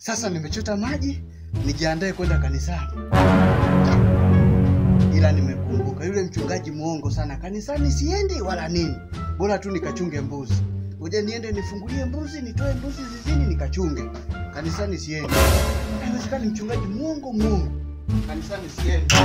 Sasa nimechota maji nijiandae kwenda kanisani, ila nimekumbuka yule mchungaji mwongo sana. Kanisani siendi wala nini, bora tu nikachunge mbuzi. Ngoja niende nifungulie mbuzi, nitoe mbuzi zizini nikachunge. Kanisani siendi. Haiwezekani, mchungaji mwongo mwongo. Kanisani siendi.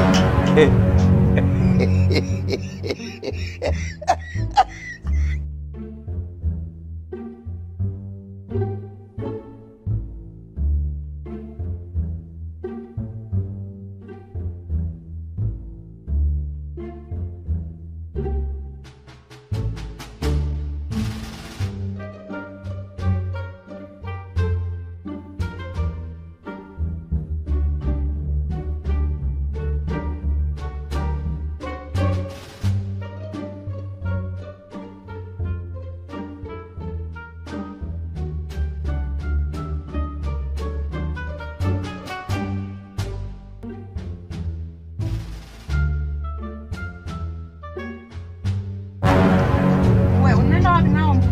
Wewe unaenda wapi nao mbuzi?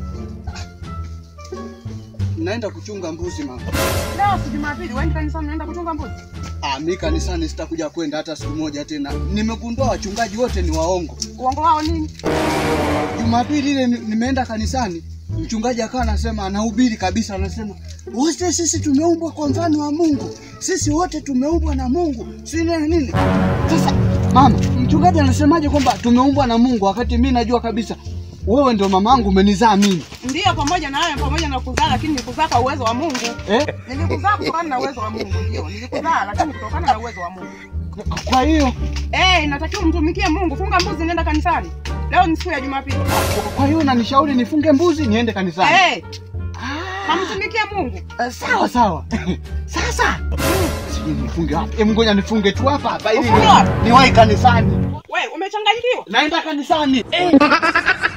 Naenda kuchunga mbuzi mama. Leo si Jumapili, wewe kanisani unaenda kuchunga mbuzi? Ah, mi kanisani sitakuja kwenda hata siku moja tena. Nimegundua wachungaji wote ni waongo. Uongo wao nini? Jumapili ile ni- nimeenda kanisani, mchungaji akawa anasema, anahubiri kabisa, anasema wote sisi tumeumbwa kwa mfano wa Mungu, sisi wote tumeumbwa na Mungu, si nini nini. Sasa mama, mchungaji anasemaje kwamba tumeumbwa na Mungu wakati mi najua kabisa wewe ndio mamangu, umenizaa mimi Ndiyo, pamoja na hayo, pamoja na kuzaa, lakini nilikuzaa kwa uwezo wa Mungu. eh? Nilikuzaa kutokana na uwezo wa Mungu, ndio nilikuzaa, lakini kutokana na uwezo wa Mungu. Kwa hiyo Eh, inatakiwa umtumikie Mungu. Funga mbuzi, nenda kanisani. Leo ni siku ya Jumapili. kwa hiyo unanishauri nifunge mbuzi niende kanisani? Eh, kamtumikie Mungu. Eh, sawa sawa. Sasa sijui nifunge wapi? Hebu ngoja nifunge tu hapa hapa ili Ufunge wapi? niwahi kanisani. Wewe umechanganyikiwa? Naenda kanisani. Eh.